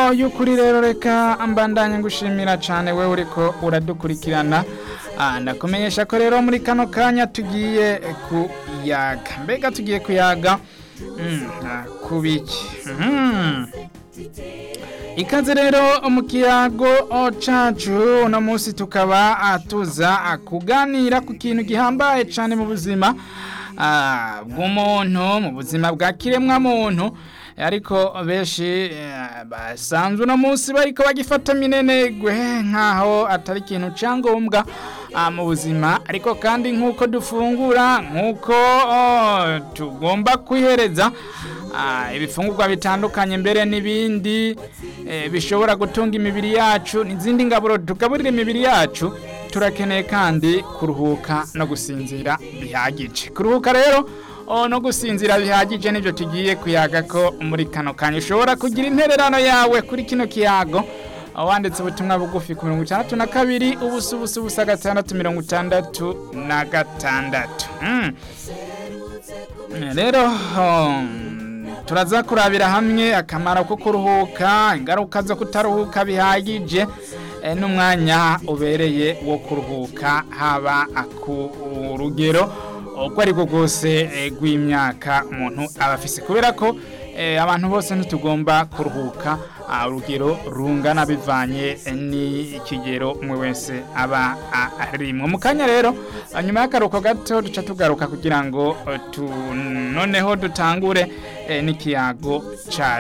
y'ukuri rero reka mbandanye ngushimira cyane we uriko uradukurikirana Ah, ndakumenyesha ko rero muri kano kanya tugiye kuyaga mbega tugiye kuyaga Mm, ah, kubiki Mhm. ikaze rero mu kiyago oh, cacu uno munsi tukaba ah, tuza ah, kuganira ku kintu gihambaye cyane mu buzima ah, bw'umuntu mu buzima bwa kiremwa muntu ariko benshi eh, basanzwe uno munsi bariko bagifata minenegwe nkaho atari ikintu cyangombwa ah, mu buzima ariko kandi nk'uko dufungura nk'uko oh, tugomba kwihereza ah, ibifungurwa bitandukanye mbere n'ibindi eh, bishobora gutunga imibiri yacu n'izindi ngaburo tugaburira imibiri yacu turakeneye kandi kuruhuka no gusinzira bihagije kuruhuka rero oh, no gusinzira bihagije nibyo tugiye kuyaga ko muri kano kanya ushobora kugira intererano yawe kuri kino kiyago wanditse ubutumwa bugufi ku mirongo itandatu na kabiri ubusa ubusa ubusa gatandatu mirongo itandatu na gatandatu Mm. rero um, turaza kurabira hamwe akamaro ko kuruhuka ingaruka zo kutaruhuka bihagije eh, n'umwanya ubereye wo kuruhuka haba ku rugero uko ariko rwose eh, rw'imyaka umuntu aba afise kubera ko eh, abantu bose ntitugomba kuruhuka ah, urugero rungana bivanye eh, n'ikigero umwe wese aba arimwo mu kanya rero ah, nyuma y'akaruhuko gato duca tugaruka kugira ngo eh, tu noneho dutangure eh, n'ikiyago ca